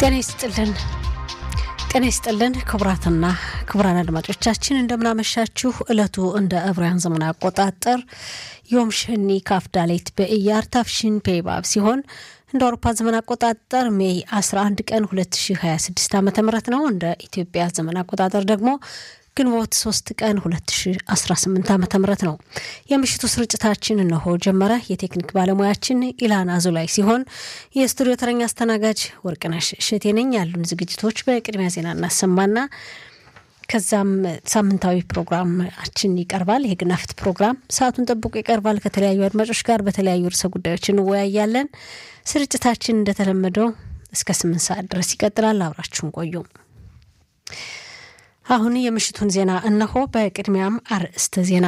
ጤና ይስጥልን ጤና ይስጥልን ክቡራትና ክቡራን አድማጮቻችን እንደምናመሻችሁ። እለቱ እንደ ዕብራውያን ዘመን አቆጣጠር ዮም ሸኒ ካፍዳሌት በኢያር ታፍሽን ፔባብ ሲሆን እንደ አውሮፓ ዘመን አቆጣጠር ሜይ 11 ቀን 2026 ዓ ም ነው። እንደ ኢትዮጵያ ዘመን አቆጣጠር ደግሞ ግንቦት 3 ቀን 2018 ዓ ም ነው። የምሽቱ ስርጭታችን እነሆ ጀመረ። የቴክኒክ ባለሙያችን ኢላን አዙላይ ሲሆን የስቱዲዮ ተረኛ አስተናጋጅ ወርቅነሽ እሸቴ ነኝ። ያሉን ዝግጅቶች በቅድሚያ ዜና እናሰማና ከዛም ሳምንታዊ ፕሮግራማችን ይቀርባል። የሕግና ፍትህ ፕሮግራም ሰዓቱን ጠብቆ ይቀርባል። ከተለያዩ አድማጮች ጋር በተለያዩ ርዕሰ ጉዳዮች እንወያያለን። ስርጭታችን እንደተለመደው እስከ ስምንት ሰዓት ድረስ ይቀጥላል። አብራችሁን ቆዩ። አሁን የምሽቱን ዜና እነሆ። በቅድሚያም አርዕስተ ዜና።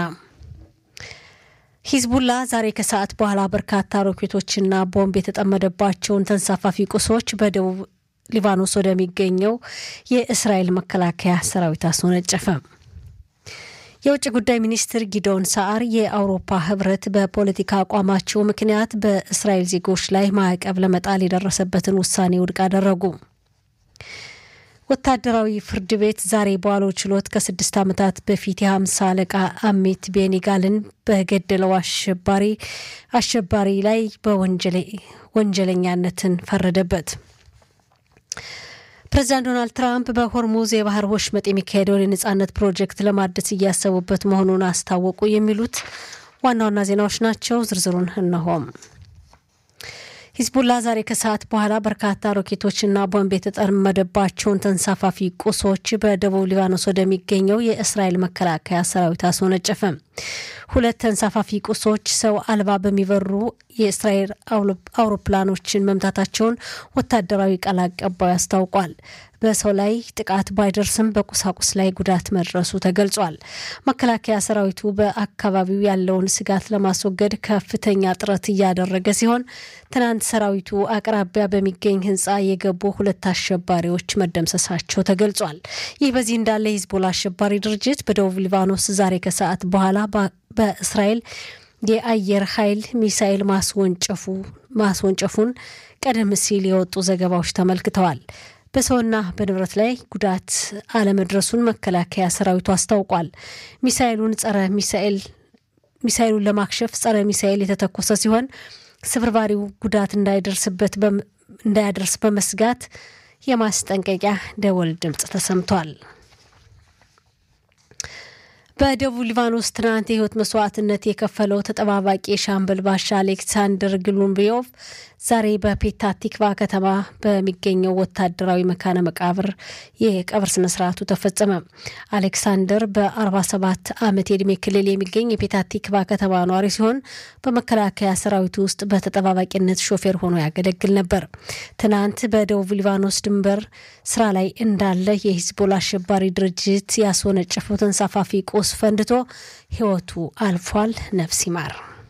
ሂዝቡላ ዛሬ ከሰዓት በኋላ በርካታ ሮኬቶችና ቦምብ የተጠመደባቸውን ተንሳፋፊ ቁሶች በደቡብ ሊባኖስ ወደሚገኘው የእስራኤል መከላከያ ሰራዊት አስወነጨፈ። የውጭ ጉዳይ ሚኒስትር ጊዶን ሰዓር የአውሮፓ ህብረት በፖለቲካ አቋማቸው ምክንያት በእስራኤል ዜጎች ላይ ማዕቀብ ለመጣል የደረሰበትን ውሳኔ ውድቅ አደረጉ። ወታደራዊ ፍርድ ቤት ዛሬ በዋለው ችሎት ከስድስት ዓመታት በፊት የሀምሳ አለቃ አሜት ቤኒጋልን በገደለው አሸባሪ አሸባሪ ላይ በወንጀለኛነትን ፈረደበት። ፕሬዚዳንት ዶናልድ ትራምፕ በሆርሙዝ የባህር ወሽመጥ የሚካሄደውን የነጻነት ፕሮጀክት ለማደስ እያሰቡበት መሆኑን አስታወቁ። የሚሉት ዋና ዋና ዜናዎች ናቸው። ዝርዝሩን እነሆም። ሂዝቡላ ዛሬ ከሰዓት በኋላ በርካታ ሮኬቶችና ቦምብ የተጠመደባቸውን ተንሳፋፊ ቁሶች በደቡብ ሊባኖስ ወደሚገኘው የእስራኤል መከላከያ ሰራዊት አስወነጨፈ። ሁለት ተንሳፋፊ ቁሶች ሰው አልባ በሚበሩ የእስራኤል አውሮፕላኖችን መምታታቸውን ወታደራዊ ቃል አቀባዩ አስታውቋል። በሰው ላይ ጥቃት ባይደርስም በቁሳቁስ ላይ ጉዳት መድረሱ ተገልጿል። መከላከያ ሰራዊቱ በአካባቢው ያለውን ስጋት ለማስወገድ ከፍተኛ ጥረት እያደረገ ሲሆን ትናንት ሰራዊቱ አቅራቢያ በሚገኝ ሕንፃ የገቡ ሁለት አሸባሪዎች መደምሰሳቸው ተገልጿል። ይህ በዚህ እንዳለ የሂዝቦላ አሸባሪ ድርጅት በደቡብ ሊባኖስ ዛሬ ከሰዓት በኋላ በእስራኤል የአየር ኃይል ሚሳኤል ማስወንጨፉ ማስወንጨፉን ቀደም ሲል የወጡ ዘገባዎች ተመልክተዋል። በሰውና በንብረት ላይ ጉዳት አለመድረሱን መከላከያ ሰራዊቱ አስታውቋል። ሚሳኤሉን ጸረ ሚሳኤል ሚሳኤሉን ለማክሸፍ ጸረ ሚሳኤል የተተኮሰ ሲሆን ስብርባሪው ጉዳት እንዳይደርስበት እንዳያደርስ በመስጋት የማስጠንቀቂያ ደወል ድምፅ ተሰምቷል። በደቡብ ሊባኖስ ትናንት የህይወት መስዋዕትነት የከፈለው ተጠባባቂ የሻምበል ባሻ አሌክሳንደር ግሉምቢዮቭ ዛሬ በፔታ ቲክቫ ከተማ በሚገኘው ወታደራዊ መካነ መቃብር የቀብር ስነስርዓቱ ተፈጸመ። አሌክሳንደር በ47 ዓመት የዕድሜ ክልል የሚገኝ የፔታ ቲክቫ ከተማ ኗሪ ሲሆን በመከላከያ ሰራዊቱ ውስጥ በተጠባባቂነት ሾፌር ሆኖ ያገለግል ነበር። ትናንት በደቡብ ሊባኖስ ድንበር ስራ ላይ እንዳለ የሂዝቦላ አሸባሪ ድርጅት ያስወነጨፈው ተንሳፋፊ ቁስ ፈንድቶ ህይወቱ አልፏል። ነፍስ ይማር።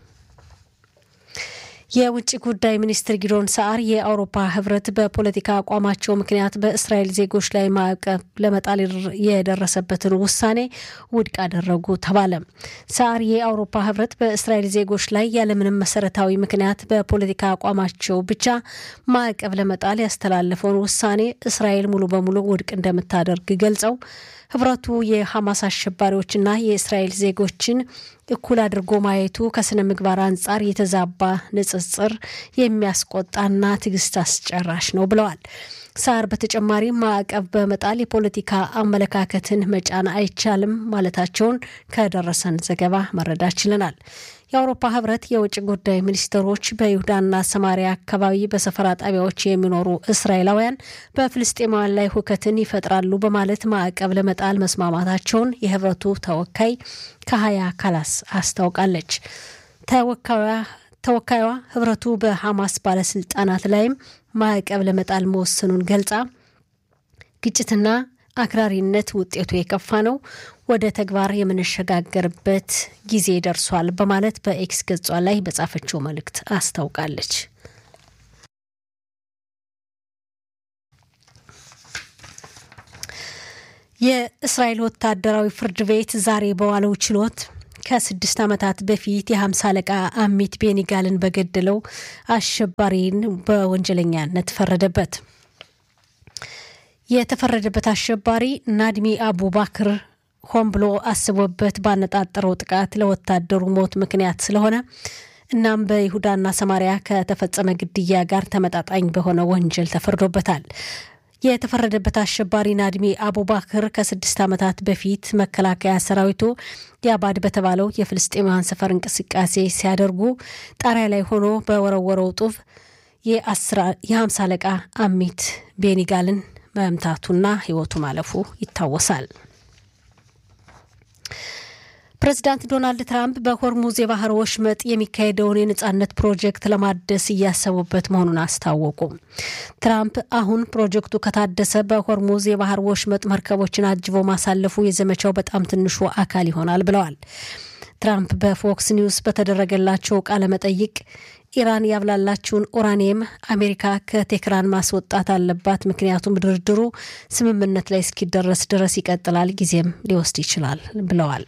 የውጭ ጉዳይ ሚኒስትር ጊዶን ሰዓር የአውሮፓ ህብረት በፖለቲካ አቋማቸው ምክንያት በእስራኤል ዜጎች ላይ ማዕቀብ ለመጣል የደረሰበትን ውሳኔ ውድቅ አደረጉ ተባለ። ሰዓር የአውሮፓ ህብረት በእስራኤል ዜጎች ላይ ያለምንም መሰረታዊ ምክንያት በፖለቲካ አቋማቸው ብቻ ማዕቀብ ለመጣል ያስተላለፈውን ውሳኔ እስራኤል ሙሉ በሙሉ ውድቅ እንደምታደርግ ገልጸው ህብረቱ የሐማስ አሸባሪዎችና የእስራኤል ዜጎችን እኩል አድርጎ ማየቱ ከስነ ምግባር አንጻር የተዛባ ንጽጽር የሚያስቆጣና ትዕግስት አስጨራሽ ነው ብለዋል። ሳር በተጨማሪ ማዕቀብ በመጣል የፖለቲካ አመለካከትን መጫን አይቻልም ማለታቸውን ከደረሰን ዘገባ መረዳት ችለናል። የአውሮፓ ህብረት የውጭ ጉዳይ ሚኒስትሮች በይሁዳና ሰማሪያ አካባቢ በሰፈራ ጣቢያዎች የሚኖሩ እስራኤላውያን በፍልስጤማውያን ላይ ሁከትን ይፈጥራሉ በማለት ማዕቀብ ለመጣል መስማማታቸውን የህብረቱ ተወካይ ከሀያ ካላስ አስታውቃለች። ተወካዩዋ ህብረቱ በሐማስ ባለስልጣናት ላይም ማዕቀብ ለመጣል መወሰኑን ገልጻ ግጭትና አክራሪነት ውጤቱ የከፋ ነው፣ ወደ ተግባር የምንሸጋገርበት ጊዜ ደርሷል በማለት በኤክስ ገጿ ላይ በጻፈችው መልእክት አስታውቃለች። የእስራኤል ወታደራዊ ፍርድ ቤት ዛሬ በዋለው ችሎት ከስድስት ዓመታት በፊት የሀምሳ አለቃ አሚት ቤኒጋልን በገደለው አሸባሪን በወንጀለኛነት ፈረደበት። የተፈረደበት አሸባሪ ናድሚ አቡባክር ሆን ብሎ አስቦበት ባነጣጠረው ጥቃት ለወታደሩ ሞት ምክንያት ስለሆነ እናም በይሁዳና ሰማሪያ ከተፈጸመ ግድያ ጋር ተመጣጣኝ በሆነ ወንጀል ተፈርዶበታል። የተፈረደበት አሸባሪ ናድሚ አቡባክር ከስድስት ዓመታት በፊት መከላከያ ሰራዊቱ የአባድ በተባለው የፍልስጤማውያን ሰፈር እንቅስቃሴ ሲያደርጉ ጣሪያ ላይ ሆኖ በወረወረው ጡብ የሀምሳ አለቃ አሚት ቤኒጋልን መምታቱና ሕይወቱ ማለፉ ይታወሳል። ፕሬዚዳንት ዶናልድ ትራምፕ በሆርሙዝ የባህር ወሽመጥ የሚካሄደውን የነጻነት ፕሮጀክት ለማደስ እያሰቡበት መሆኑን አስታወቁ። ትራምፕ አሁን ፕሮጀክቱ ከታደሰ በሆርሙዝ የባህር ወሽመጥ መርከቦችን አጅቦ ማሳለፉ የዘመቻው በጣም ትንሹ አካል ይሆናል ብለዋል። ትራምፕ በፎክስ ኒውስ በተደረገላቸው ቃለ መጠይቅ ኢራን ያብላላችውን ኡራኒየም አሜሪካ ከቴህራን ማስወጣት አለባት፣ ምክንያቱም ድርድሩ ስምምነት ላይ እስኪደረስ ድረስ ይቀጥላል፣ ጊዜም ሊወስድ ይችላል ብለዋል።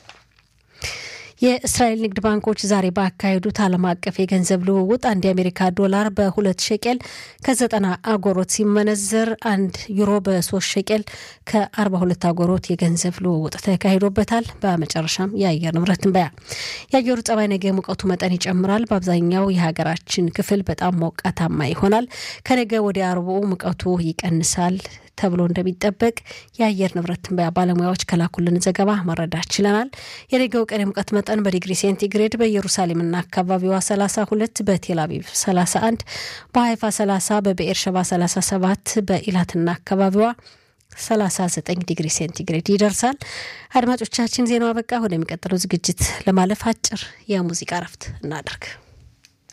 የእስራኤል ንግድ ባንኮች ዛሬ ባካሄዱት ዓለም አቀፍ የገንዘብ ልውውጥ አንድ የአሜሪካ ዶላር በሁለት ሸቄል ከዘጠና አጎሮት ሲመነዘር አንድ ዩሮ በሶስት ሸቄል ከአርባ ሁለት አጎሮት የገንዘብ ልውውጥ ተካሂዶበታል። በመጨረሻም የአየር ንብረት ትንበያ። የአየሩ ጸባይ ነገ ሙቀቱ መጠን ይጨምራል። በአብዛኛው የሀገራችን ክፍል በጣም ሞቃታማ ይሆናል። ከነገ ወደ አርቡ ሙቀቱ ይቀንሳል ተብሎ እንደሚጠበቅ የአየር ንብረት ትንበያ ባለሙያዎች ከላኩልን ዘገባ መረዳት ችለናል። የነገው ቀን የሙቀት መጠን በዲግሪ ሴንቲግሬድ በኢየሩሳሌምና አካባቢዋ 32፣ በቴል አቪቭ 31፣ በሀይፋ 30፣ በብኤርሸባ 37፣ በኢላትና አካባቢዋ 39 ዲግሪ ሴንቲግሬድ ይደርሳል። አድማጮቻችን ዜናው አበቃ። ወደሚቀጥለው ዝግጅት ለማለፍ አጭር የሙዚቃ እረፍት እናደርግ።